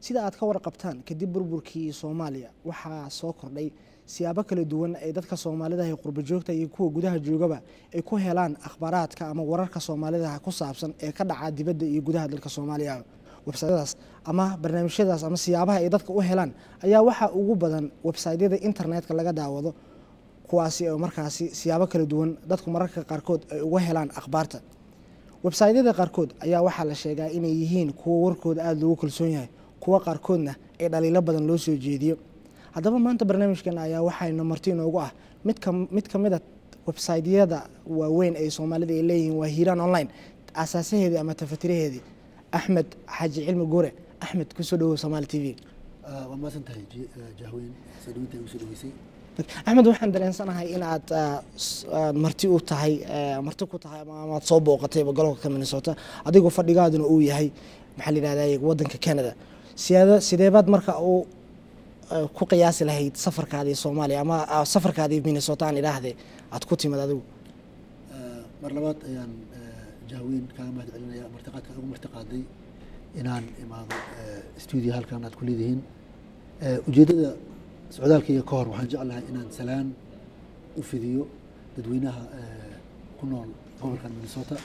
sida aad ka warqabtaan kadib burburkii soomaaliya waxaa soo kordhay siyaabo kala duwan ay dadka soomaalida ee qurba joogta iyo kuwa gudaha joogaba ay ku helaan akhbaaraadka ama wararka soomaalida ku saabsan ee ka dhaca dibadda iyo gudaha dalka soomaaliya websytadaas ama barnaamijyadaas ama siyaabaha ay dadka u helaan ayaa waxaa ugu badan websaytyada internetka laga daawado kuwaasi oo markaasi siyaabo kala duwan dadku mararka qaarkood ay uga helaan akhbaarta websaytyada qaarkood ayaa waxaa la sheegaa inay yihiin kuwo warkooda aada loogu kalsoon yahay kuwo qaarkoodna ay dhaliilo badan loo soo jeediyo haddaba maanta barnaamijkan ayaa waxayna marti inoogu ah midka mid ka mid a websaytyada waaweyn ee soomaalida ay leeyihiin waa hiiraan online asaasaheedii ama tafatiraheedii axmed xaaji cilmi guure axmed kusoo dhawow somaali t v waa maasan tahay jahweyn sadhawinta igu soo dhaweysay axmed waxaan dareensanahay in aad marti u tahay marti ku tahay amaad soo booqatayba gobolka minnesota adigoo fadhigaaduna uu yahay maxaa la yidhahda wadanka canada siyaada sideebaad marka uu ku qiyaasi lahayd safarkaadii soomaaliya ama safarkaadii minnesota aan idhaahde aad ku timid adigu mar labaad ayaan jahweyn kaaga mahad celinaya martiqaadka ugu martiqaaday inaan imaado stuudio halkan aad ku leedihiin ujeeddada socdaalkayga ka hor waxaan jeclahay inaan salaan u fidiyo dadweynaha ku nool gobolkan minnesota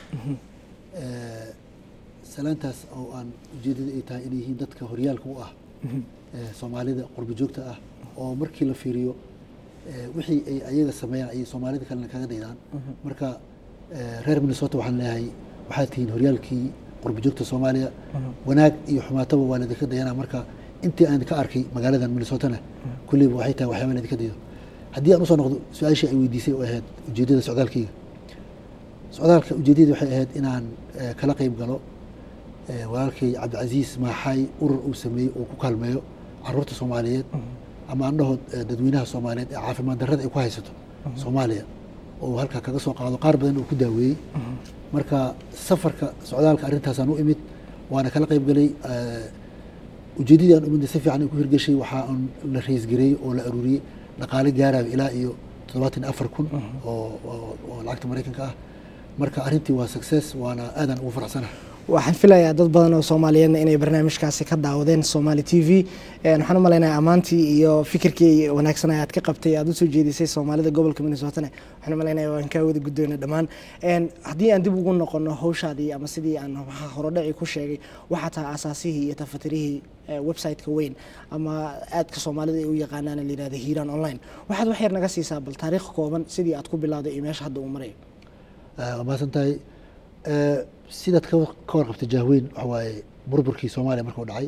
salaantaas oo aan ujeeddada ay tahay inay yihiin dadka horyaalka u ah soomaalida qurba joogta ah oo markii la fiiriyo wixii ay ayaga sameeyaan ayay soomaalida kalena kaga daydaan marka reer minnesota waxaan leeyahay waxaad tihiin horyaalkii qurba joogta soomaaliya wanaag iyo xumaataba waa laidinka dayanaa marka intii aan ka arkay magaaladan minnesotana kulleyba waxay tahay waxyaaba laidinka dayo haddii aan usoo noqdo su-aashii ay weydiisay oo ahayd ujeeddada socdaalkayga socdaalka ujeeddadii waxay ahayd inaan kala qeyb galo walaalkay cabdicasiis maaxaay urur uu sameeyey oo ku kaalmeeyo caruurta soomaaliyeed ama andhahood dadweynaha soomaaliyeed ee caafimaad darrada ay ku haysato soomaaliya oo halkaa kaga soo qaado qaar badan oo ku daaweeyey marka safarka socdaalka arrintaasaan u imid waana kala qeyb galay ujeeddadii aan umidna si fiican ay ku hirgeshay waxaa un la raisgareeyey oo la aruuriyey dhaqaale gaaraayo ilaa iyo toddobaatan afar kun oo lacagta maraykanka ah marka arrintii waa success waana aadaan ugu faraxsanahay waxaan filayaa dad badan oo soomaaliyeedna inay barnaamijkaasi ka daawadeen somaali t v waxaan u malaynayaa ammaantii iyo fikirkii wanaagsan aad ka qabtay aad usoo jeedisay soomaalida gobolka minnesotana waxaan u malaynaya waan kaa wada guddoona dhammaan haddii aan dib ugu noqono hawshaadii ama sidii aan horodhaci ku sheegay waxaa tahay asaasihii iyo tafatirihii website-ka weyn ama aadka soomaalida ay u yaqaanaan la yihahda hiiraan online waxaad wax yar naga siisaa bal taariikh kooban sidii aad ku bilowday iyo meesha hadda uu marayo waa mahadsan tahay sidaad ka warqabtay jahweyn waxa waaye burburkii soomaaliya markuu dhacay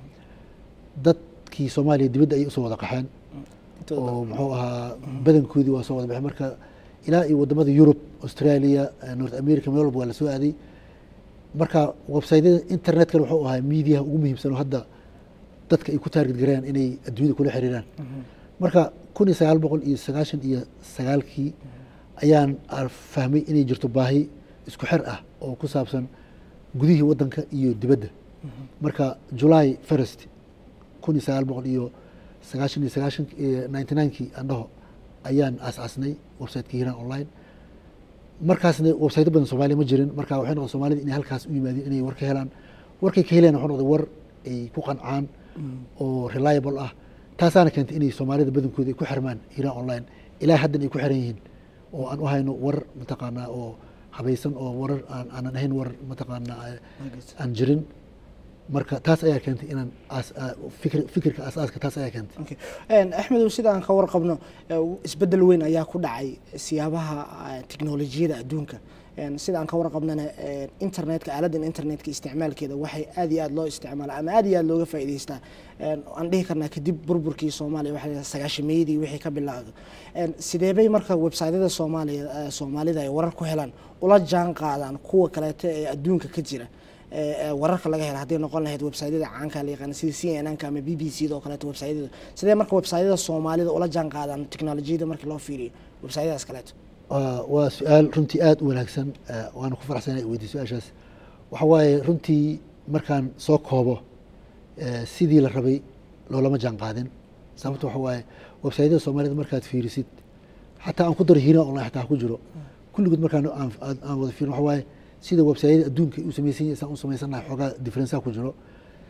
dadkii soomaaliya dibadda ayay usoo wada qaxeen oo muxuu ahaa badankoodii waa soo wada baxeen marka ilaa iyo wadamada yurub australia north america meel walba waa lasoo aaday marka websaytyada internetkana wuxuu ahaa mediaha ugu muhiimsan oo hadda dadka ay ku taarget garayaan inay adduunyada kula xiriiraan marka kun iyo sagaal boqol iyo sagaashan iyo sagaalkii ayaan fahmay inay jirto baahi isku xer ah oo ku saabsan gudihii wadanka iyo dibadda marka july first kun iyo sagaal boqol iyo sagaashan iyo sagaashan ninety ninekii aan dhaho ayaan aas-aasnay websiteka hiiraan online markaasna websayto badan soomaaliya ma jirin marka waxay noqon soomaalida inay halkaas u yimaadeen inay war ka helaan warkay ka heleen waxuu noqday war ay ku qancaan oo reliable ah taasaana keentay inay soomaalida badankooda ay ku xirmaan hiiraan online ilaa haddan ay ku xiran yihiin oo aan u hayno war mataqaanaa oo habaysan oo warar aanan ahayn war mataqaanaa aan jirin marka taas ayaa keentay inaan fikirka aasaaska taas ayaa keentay axmedow sida aan ka warqabno isbedel weyn ayaa ku dhacay siyaabaha teknolojiyada adduunka sida aan ka warqabnana internetka aaladan internetka isticmaalkeeda waxay aad iyo aad loo isticmaala ama aad iyo aad looga faa'idaystaa aan dhihi karnaa kadib burburkii soomaaliya waxa sagaashameeyadii wixii ka bilaawdo sideebay marka websaytyada soomaaliya soomaalida ay warar ku helaan ula jaan qaadaan kuwa kaleeto ee adduunka ka jira wararka laga hela hadday noqon lahayd websaytyada caanka la yaqaana sida c n n ka ama b b c da oo kaleeto websaytyada sidee marka websaytyada soomaalida ula jaan qaadaan teknolojiyada markii loo fiiriyo websaytyadaas kaleeto waa su-aal runtii aada u wanaagsan waana ku faraxsana weydiy su-aashaas waxa waaye runtii markaan soo koobo sidii la rabay loolama jaan qaadin sababta waxa waaye websaytyada soomaalida markaad fiirisid xataa aan ku daro hiiraan online xataa ku jiro kulligood markaan aan wada fiirin waxa waaye sida websaytyada adduunka u samaysan yahay saan u samaysanahay xoogaa differenceha ku jiro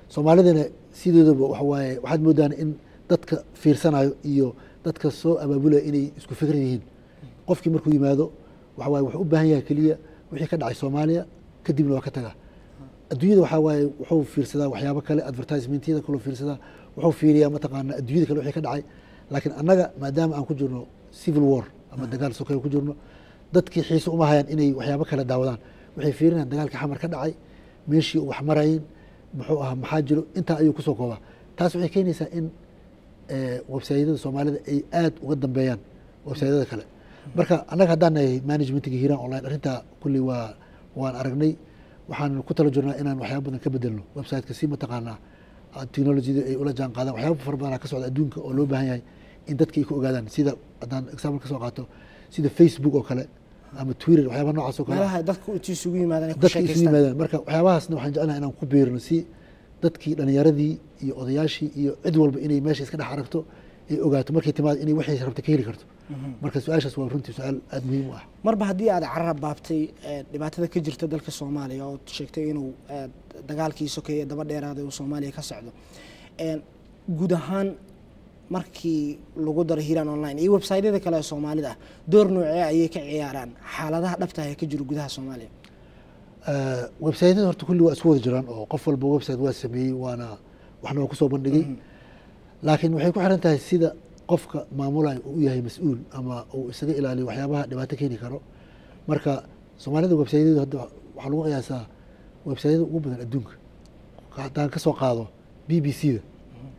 soomaalidana sidoodaba waxa waaye waxaad moodaan in dadka fiirsanayo iyo dadka soo abaabulaya inay isku fikran yihiin qofkii markuu yimaado waxa waaye wuxuu u baahan yahay keliya wixii ka dhacay soomaaliya kadibna waa ka tagaa adduunyada waxaa waaye wuxuu fiirsadaa waxyaabo kale advertisementyada kaloo fiirsadaa wuxuu fiiriyaa mataqaana adduunyada kale wixii ka dhacay laakiin annaga maadaama aan ku jirno civil war ama dagaal sokeyo ku jirno dadkii xiise uma hayaan inay waxyaabo kale daawadaan waxay fiirinayaan dagaalkii xamar ka dhacay meeshii wax marayeen muxuu ahaa maxaa jiro intaa ayuu kusoo koobaa taas waxay keenaysaa in websaydyada soomaalida ay aad uga dambeeyaan websaydyada kale marka annaga haddaan nahay managementiga hiiraan online arrintaa kulli waa waan aragnay waxaan ku tala jirnaa inaan waxyaaba badan ka bedelno websiteka si mataqaanaa technologyada ay ula jaan qaadaan waxyaaba fara badanaa ka socda adduunka oo loo baahan yahay in dadka ay ku ogaadaan sida haddaan example ka soo qaato sida facebook oo kale ama twitter waxyaaba noocaas oo kale meelaha dadka inti isugu yimaadaan ay ku dadka isu sheekaystaan yimaadaan marka waxyaabahaasna waxaan jecelnahay inaan ku biirino si dadkii dhalinyaradii iyo odayaashii iyo cid walba inay meesha iska dhex aragto ay ogaato markay timaado inay waxay rabta ka heli karto marka su-aashaas waa runtii su-aal aada muhiim u ah marba haddii aad carab baabtay ee, dhibaatada ka jirta dalka soomaaliya oo sheegtay inuu ee, dagaalkii sokeeye daba dheeraaday uu soomaaliya ka socdo Een, guud ahaan markii lagu daro hiiraan online iyo websaytyada kale ee soomaalida ah door noocee ayay ka ciyaaraan xaaladaha dhabta ah ee ka jira gudaha soomaaliya websaytyada horta kulli waa isku wada jiraan oo qof walba website waa sameeyey waana waxna waa kusoo bandhigay laakiin waxay ku xiran tahay sida qofka maamulayo uu u yahay mas-uul ama uu isaga ilaaliyo waxyaabaha dhibaato keeni karo marka soomaalida websaytyadu hadda waxaa lagu qiyaasaa websaytyada ugu badan adduunka haddaan ka soo qaado b b c da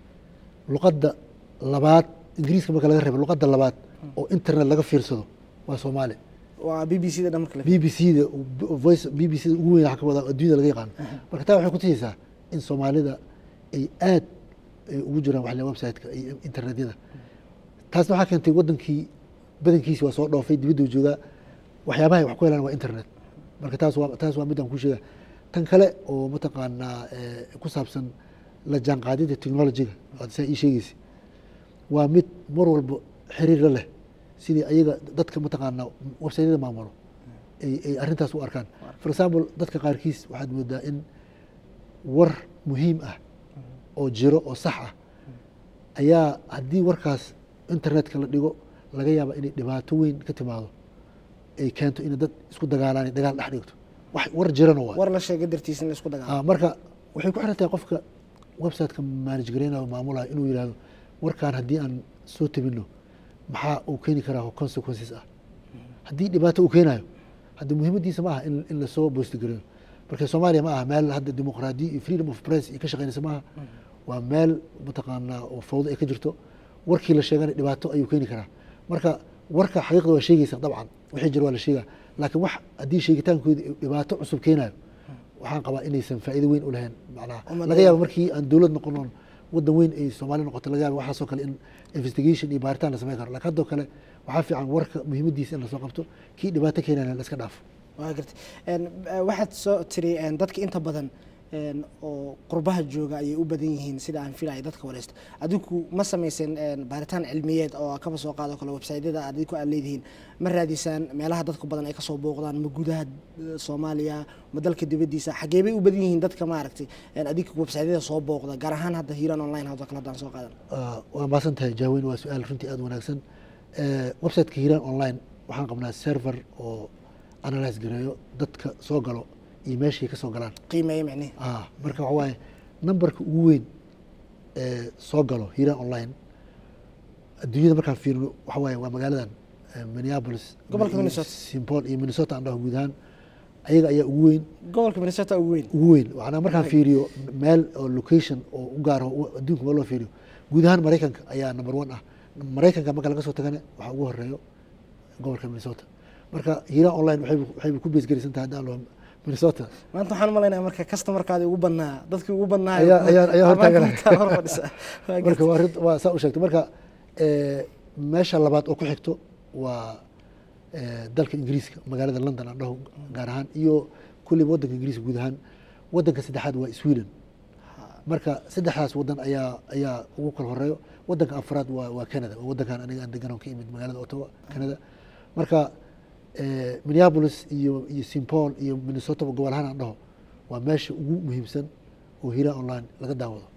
luqadda labaad ingiriiska marka laga reebo luqadda labaad oo internet laga fiirsado waa soomaali waa b b c da dhamarka b b c da voice b b c da ugu weyn waxa ka wada adduunyada laga yaqaano marka taa waxay kutusaysaa in soomaalida ay aad ay ugu jiraan waxle website-ka iyo internetyada taasna waxaa keentay wadankii badankiisi waa soo dhoofay dibaddu joogaa waxyaabaha ay wax ku helaan waa internet marka taas waa taas waa midaan ku sheega tan kale oo mataqaanaa eh, ku saabsan la jaanqaadida technology-ga aad saa ii sheegeysa waa mid mar walba xiriir la leh sidii ayaga dadka mataqaanaa websaytyada maamulo ay ay arrintaas u arkaan for example dadka qaarkiis waxaad moodaa in war muhiim ah oo jiro oo sax ah ayaa haddii warkaas internetka la dhigo laga yaaba inay dhibaato weyn ka timaado ay keento inay dad isku dagaalaan dagaal dhex dhigto wax war jirana waa war la sheega dartiisa in la isku dagaalo Ah, marka waxay ku xiran tahay qofka website-ka manage gareynayo o maamulayo inuu yihahdo warkaan haddii aan soo tabino maxaa uu keeni karaa oo consequences ah haddii dhibaato uu keenayo hadda muhiimadiisa ma aha in, in lasoo boosti gareeyo marka soomaaliya ma aha meel hadda dimuqraadiya iyo freedom of press iyo ka shaqeynaysa maaha waa meel mataqaanaa oo fawdo ay ka jirto warkii la sheegana dhibaato ayuu keeni karaa marka warka xaqiiqda waa sheegeysa dabcan wixii jira waa la sheegaa laakiin wax haddii sheegitaankooda dhibaato cusub keenayo waxaan qabaa inaysan faa'iido weyn u lahayn macnaha Ummadda- laga yaabo markii aan dowlad noqonon wadan weyn ay soomaali noqoto laga yaabo waxaasoo kale in investigation iyo baaritaan la sameyn karo laakiin haddoo kale waxaa fiican warka muhiimadiisa in lasoo qabto kii dhibaato keenayna la iska dhaafo waa gartay Een, eh, waxaad soo tiri een, dadka inta badan een, oo qurbaha jooga ayay u badan yihiin sida aan filaya dadka wareysta adinku ma samaysen een, baaritaan cilmiyeed oo kaba soo qaado kale websaydyada adinku aad leedihiin ma raadisaan meelaha dadka badan ay kasoo booqdaan ma gudaha eh, soomaaliya ma dalka dibadiisa xagee bay u badan yihiin dadka maaragtay een, adinka websaydyada soo booqda gaar ahaan hadda hiiraan online hadoo kale haddaan soo qaadan Ah, waa maasan tahay jaaweyn waa su-aal runtii aada u wanaagsan Eh, website-ka hiiraan online waxaan qabnaa server oo analyse gareeyo dadka soo galo iyo meeshay ka soo galaan qiimeeye micnihi ah marka waxa waaye numberka ugu weyn ee soo galo hiiraan online adduunyada markaan fiirino waxa waaye waa magaaladan eh, minneapolis Gobolka iyo Minnesota. St. Paul iyo minnesota aan dhaho guud ahaan ayaga ayaa ugu weyn gobolka minnesota ugu weyn ugu weyn waxaana markaan fiiriyo meel oo location oo u gaar ah oo adduunka meel loo fiiriyo guud ahaan maraykanka ayaa number one ah maraykanka marka laga soo tagana waxaa ugu horeeyo gobolka minnesota marka hiiraan online waxay waxayba ku beesgarisan tahay haddaan loo minnesota maanta waxaan umalaynaya marka customarkaadi ugu badnaa dadkii ugu badnaa Ayaa- ayaa- ayaa hortaagan. hor fadhisa Waa marka waa arrin- waa saa u sheegtay marka eh, meesha labaad oo ku xigto waa eh, dalka ingiriiska magaalada london aan dhaho gaar ahaan iyo kulliba waddanka ingiriiska guud ahaan waddanka saddexaad waa sweden marka saddexdaas wadan ayaa ayaa ugu kala horeeyo wadanka afraad waa waa canada waa wadankan aniga aan degan oo ka imid magaalada ottawa canada marka eh, minneapolis iyo iyo st paul iyo minnesota gobol ahaan aan dhaho waa meesha ugu muhiimsan oo hira online laga daawado